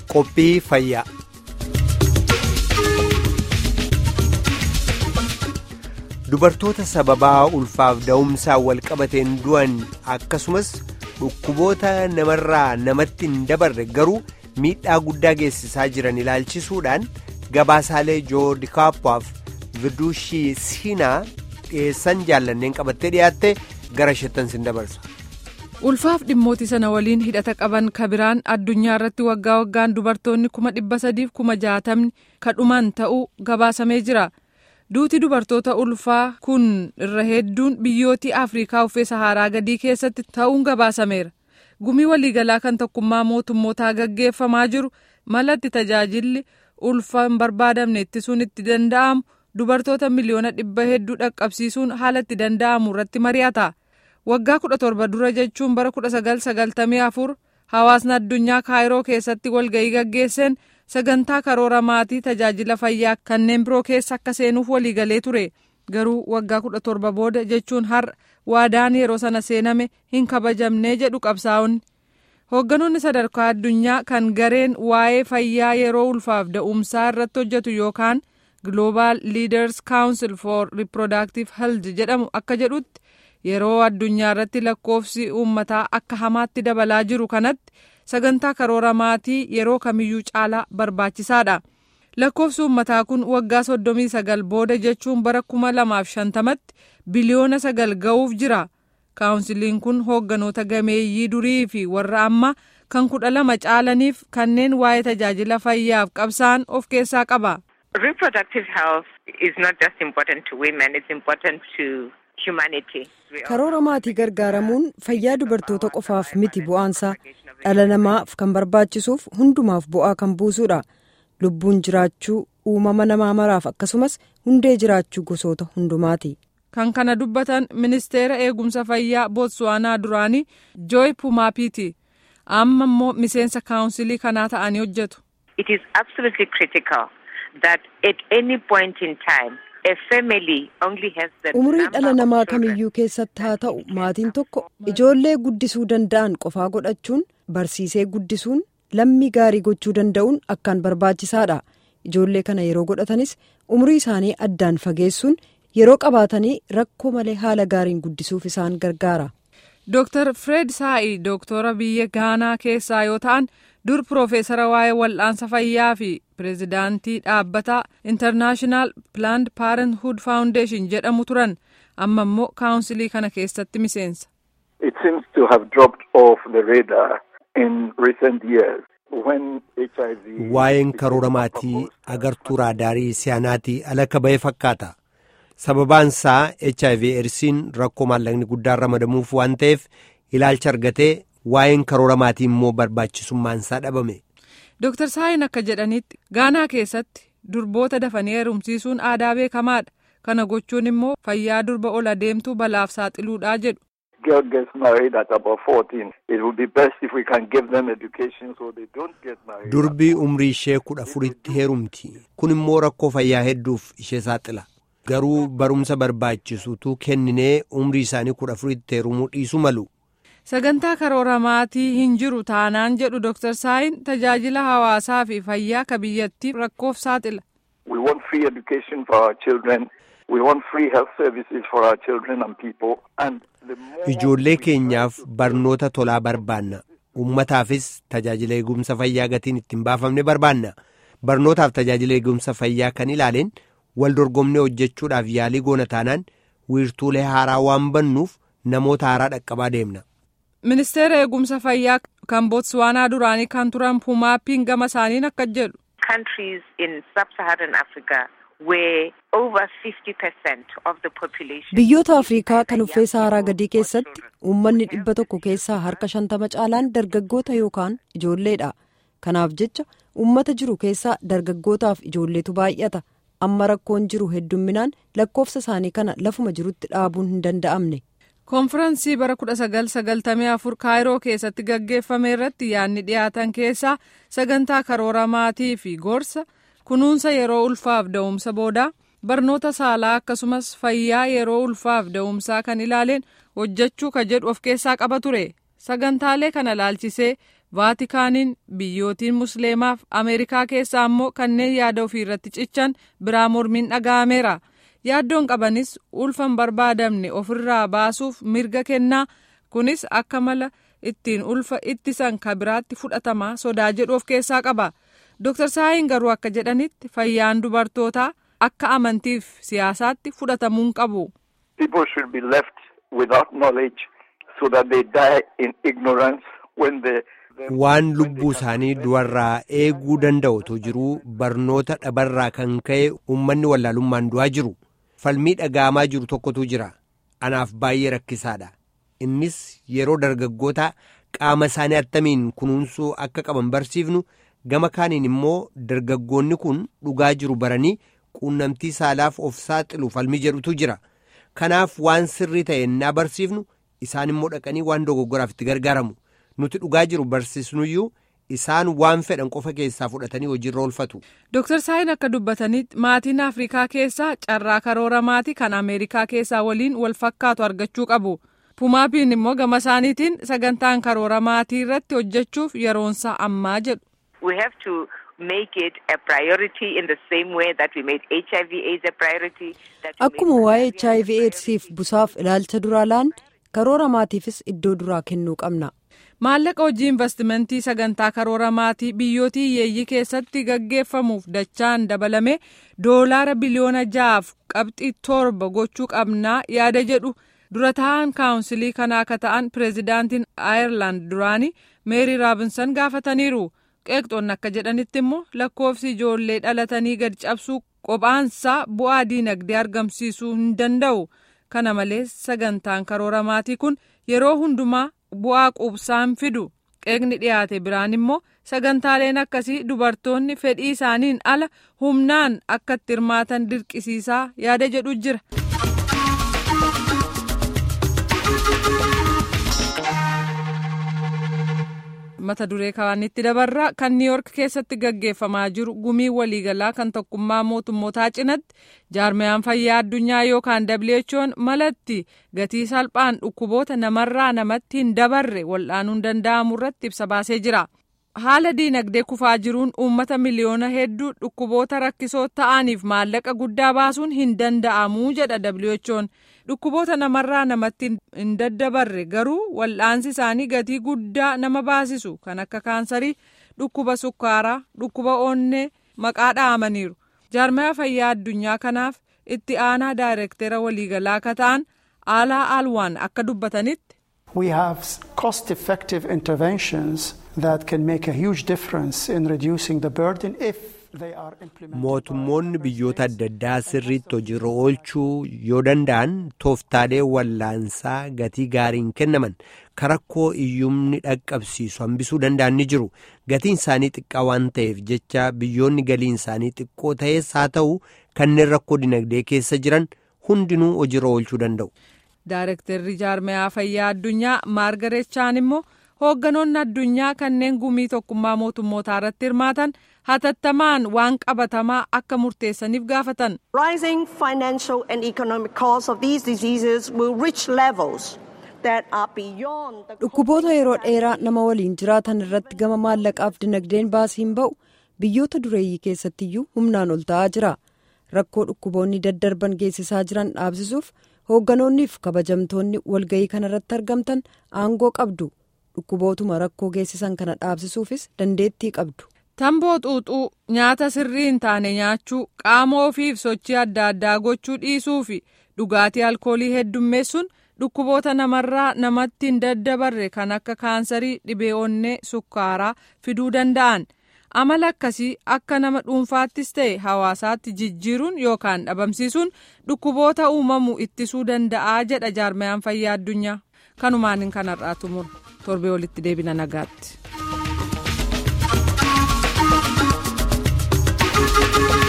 Qophii fayyaa. Dubartoota sababaa ulfaaf da'umsaan walqabateen du'an akkasumas dhukkuboota namarraa namatti hin dabarre garuu miidhaa guddaa geessisaa jiran ilaalchisuudhaan gabaasaalee joordi kaappaaf viduushii siinaa dhiyeessan jaallanneen qabattee dhiyaatte gara shettan sin dabarsa. ulfaaf dhimmooti sana waliin hidhata qaban kabiraan addunyaa irratti waggaa waggaan dubartoonni kuma dhibba sadiif kuma jaatamni kadhuman ta'uu gabaasamee jira duuti dubartoota ulfaa kun irra hedduun biyyootii afriikaa uffee saharaa gadii keessatti ta'uun gabaasameera gumii waliigalaa kan tokkummaa mootummootaa gaggeeffamaa jiru malatti tajaajilli ulfa hin barbaadamne ittisuun itti danda'amu dubartoota miliyoona dhibba hedduu dhaqqabsiisuun haala itti danda'amu irratti mari'ata. waggaa kudha torba dura jechuun bara kudha sagal sagaltamii afur hawaasni addunyaa kaayiroo keessatti walga'ii gaggeesseen sagantaa karoora maatii tajaajila fayyaa kanneen biroo keessa akka seenuuf waliigalee ture garuu waggaa kudha torba booda jechuun har'a waadaan yeroo sana seename hin kabajamnee jedhu qabsaa'onni hoogganoonni sadarkaa addunyaa kan gareen waa'ee fayyaa yeroo ulfaaf da'umsaa irratti hojjetu yookaan global leaders council for reproductive health jedhamu akka jedhutti. yeroo addunyaa irratti lakkoofsi uummataa akka hamaatti dabalaa jiru kanatti sagantaa karoora maatii yeroo kamiyyuu caalaa barbaachisaadha lakkoofsi uummataa kun waggaa soddomii sagal booda jechuun bara kuma lamaaf shantamatti biliyoona sagal ga'uuf jira kaawunsiliin kun hoogganoota gameeyyii durii fi warra ammaa kan kudha lama caalaniif kanneen waa'ee tajaajila fayyaaf qabsaan of keessaa qaba. Reproductive health is not just important to women, it's important to karoora maatii gargaaramuun fayyaa dubartoota qofaaf miti bu'aansaa dhala namaaf kan barbaachisuuf hundumaaf bu'aa kan buusuudha lubbuun jiraachuu uumama namaa maraaf akkasumas hundee jiraachuu gosoota hundumaati. kan kana dubbatan ministeera eegumsa fayyaa bootsuwaanaa duraanii jooy pumaapiti amma immoo miseensa kaawunsilii kanaa ta'anii hojjetu. it is absolutely critical that at any point in time. umurii dhala namaa kamiyyuu keessatti haa ta'u maatiin tokko ijoollee guddisuu danda'an qofaa godhachuun barsiisee guddisuun lammii gaarii gochuu danda'uun akkaan barbaachisaadha ijoollee kana yeroo godhatanis umurii isaanii addaan fageessuun yeroo qabaatanii rakkoo malee haala gaariin guddisuuf isaan gargaara. Dr. Fred Saa'i Dooktora biyya Gaanaa keessaa yoo ta'an dur Piroofeesara waa'ee wal'aansa fayyaa fi pireezidaantii dhaabbataa International Planned Parenthood Foundation jedhamu turan amma immoo kaawunsilii kana keessatti miseensa. It seems to have dropped off the radar in recent years. Waa'een karoora maatii agartuu raadaarii siyaanaatii alakka ba'ee fakkaata. sababaan isaa hiv eedsiin rakkoo maallaqni guddaan ramadamuuf waan ta'eef ilaalcha argatee waa'een karoora maatii immoo barbaachisummaan isaa dhabame. Dr. Saayin akka jedhanitti gaanaa keessatti durboota dafanii heerumsiisuun aadaa beekamaadha. Kana gochuun immoo fayyaa durba ol adeemtuu balaaf saaxiluudha jedhu. Durbi umrii ishee kudha afuritti heerumti. Kun immoo rakkoo fayyaa hedduuf ishee saaxila. garuu barumsa barbaachisutu kenninee umrii isaanii kudha afuritti heerumuu dhiisu malu. sagantaa karoora maatii hin jiru taanaan jedhu Dr. Saayin tajaajila hawaasaa fi fayyaa ka biyyattii rakkoof saaxila. We want free education for our children. We want free health services for our children and people. And Ijoollee keenyaaf barnoota tolaa barbaanna. Uummataafis tajaajila eegumsa fayyaa gatiin ittiin baafamne barbaanna. Barnootaaf tajaajila eegumsa fayyaa kan ilaaleen wal dorgomnee hojjechuudhaaf yaalii goona taanaan wiirtuulee haaraa waan bannuuf namoota haaraa dhaqqabaa deemna. Ministeera eegumsa fayyaa kan Bootswaanaa duraanii kan turan Pumaappiin gama isaaniin akka jedhu. Countries in sub-Saharan Africa where over 50% of the population. Biyyoota Afrikaa kan uffee Saharaa gadii keessatti uummanni dhibba tokko keessaa harka shantama caalaan dargaggoota yookaan ijoolleedha. Kanaaf jecha uummata jiru keessaa dargaggootaaf ijoolleetu baay'ata. amma rakkoon jiru heddumminaan lakkoofsa isaanii kana lafuma jirutti dhaabuun hin danda'amne. konfiraansii bara 1994 kaayiroo keessatti gaggeeffame irratti yaadni dhiyaatan keessaa sagantaa karoora maatii fi gorsa kunuunsa yeroo ulfaaf da'umsa boodaa barnoota saalaa akkasumas fayyaa yeroo ulfaaf da'umsaa kan ilaaleen hojjechuu ka jedhu of keessaa qaba ture sagantaalee kana laalchisee vaatikaaniin biyyootiin musliimaaf ameerikaa keessaa immoo kanneen yaada ofii irratti cichan biraa mormiin dhaga'ameera yaaddoon qabanis ulfa hin barbaadamne ofirraa baasuuf mirga kennaa kunis akka mala ittiin ulfa ittisan ka biraatti fudhatamaa sodaa jedhu of keessaa qaba dooktar saayin garuu akka jedhanitti fayyaan dubartootaa akka amantiif siyaasaatti fudhatamuu hin qabu. People should be left without knowledge so that they die in ignorance when they waan lubbuu isaanii du'arraa eeguu danda'utu jiruu barnoota dhabarraa kan ka'e uummanni wallaalummaan du'aa jiru falmii dhaga'amaa jiru tokkotu jira anaaf baay'ee rakkisaadha innis yeroo dargaggoota qaama isaanii attamiin kunuunsuu akka qaban barsiifnu gama kaaniin immoo dargaggoonni kun dhugaa jiru baranii quunnamtii saalaaf of saaxilu falmii jedhutu jira kanaaf waan sirrii ta'e naa barsiifnu isaan immoo dhaqanii waan dogoggoraaf itti gargaaramu. nuti dhugaa jiru barsiisnuyyuu isaan waan fedhan qofa keessaa fudhatanii hojiirra oolfatu. Dooktar Saayin akka dubbatanitti maatiin Afrikaa keessaa carraa karoora maatii kan Ameerikaa keessaa waliin wal fakkaatu argachuu qabu. Pumaapiin immoo gama isaaniitiin sagantaan karoora maatii irratti hojjechuuf yeroonsaa ammaa jedhu. We have to make it a priority in the same way that we made HIV AIDS a priority. Akkuma waa'ee HIV AIDSiif busaaf ilaalcha duraa laan karoora maatiifis iddoo duraa kennuu qabna. maallaqa hojii investimentii sagantaa karoora maatii biyyootii hiyyeeyyii keessatti gaggeeffamuuf dachaan dabalame doolaara biliyoona ja'aaf qabxii torba gochuu qabnaa yaada jedhu dura ta'an kaawunsilii kanaa akka ta'an pireezidaantiin aayerlaand duraanii meerii raabinsan gaafataniiru qeeqxoonni akka jedhanitti immoo lakkoofsi ijoollee dhalatanii gad cabsuu qophaansaa bu'aa diinagdee argamsiisuu hin danda'u kana malees sagantaan karoora maatii kun yeroo hundumaa. bu'aa quubsaan fidu qeeqni dhiyaate biraan immoo sagantaaleen akkasii dubartoonni fedhii isaaniin ala humnaan akka itti hirmaatan dirqisiisaa yaada jedhu jira. mata duree kaanitti dabarraa kan niiyork keessatti gaggeeffamaa jiru gumii waliigalaa kan tokkummaa mootummootaa cinatti jaarmayaan fayyaa addunyaa yookaan who'n malatti gatii salphaan dhukkuboota namarraa namatti hin dabarre wal'aanuun danda'amu irratti ibsa baasee jira. haala diinagdee kufaa jiruun uummata miliyoona hedduu dhukkuboota rakkisoo ta'aniif maallaqa guddaa baasuun hin danda'amu jedha who'n dhukkuboota namarraa namatti hin daddabarre garuu wal'aansi isaanii gatii guddaa nama baasisu kan akka kaansarii dhukkuba sukkaaraa dhukkuba onnee maqaa dha'amaniiru jaarmaya fayyaa addunyaa kanaaf itti aanaa daayirektera waliigalaa akka ta'an aalaa alwaan akka dubbatanitti. We have cost effective interventions that can make a huge difference in reducing the burden if they are implemented. mootummoonni biyyoota adda addaa sirriitti hojiirra oolchuu yoo danda'an tooftaalee wallaansaa gatii gaariin kennaman karakkoo iyyumni dhaqqabsiisu hambisuu danda'an ni jiru gatiin isaanii xiqqaa waan ta'eef jecha biyyoonni galiin isaanii xiqqoo ta'es haa ta'u kanneen rakkoo dinagdee keessa jiran hundinuu hojiirra oolchuu danda'u. Daarektarri jaarmayaa fayyaa addunyaa maargareet chaan immoo hoogganoonni addunyaa kanneen gumii tokkummaa mootummootaa irratti hirmaatan hatattamaan waan qabatamaa akka murteessaniif gaafatan. Rising financial and economic costs of these diseases will reach levels that are beyond the dhukkuboota yeroo dheeraa nama waliin jiraatan irratti gama maallaqaaf dinagdeen baasiin ba'u biyyoota dureeyyii keessattiyyuu humnaan ol ta'aa jira rakkoo dhukkuboonni daddarban geessisaa jiran dhaabsisuuf hoogganoonniif kabajamtoonni walga'ii kanarratti argamtan aangoo qabdu dhukkubootuma rakkoo geessisan kana dhaabsisuufis dandeettii qabdu. tamboo xuuxuu nyaata sirrii hin taane nyaachuu qaama ofiif sochii adda addaa gochuu dhiisuu fi dhugaatii alkoolii heddummeessuun dhukkuboota namarraa namatti hin daddabarre kan akka kaansarii dhibee onnee sukkaaraa fiduu danda'an amala akkasii akka nama dhuunfaattis ta'e hawaasaatti jijjiiruun yookaan dhabamsiisuun dhukkuboota uumamu ittisuu danda'aa jedha jaarmayaan fayyaa addunyaa kanumaan kanarraa xumura torbee walitti deebina nagaatti.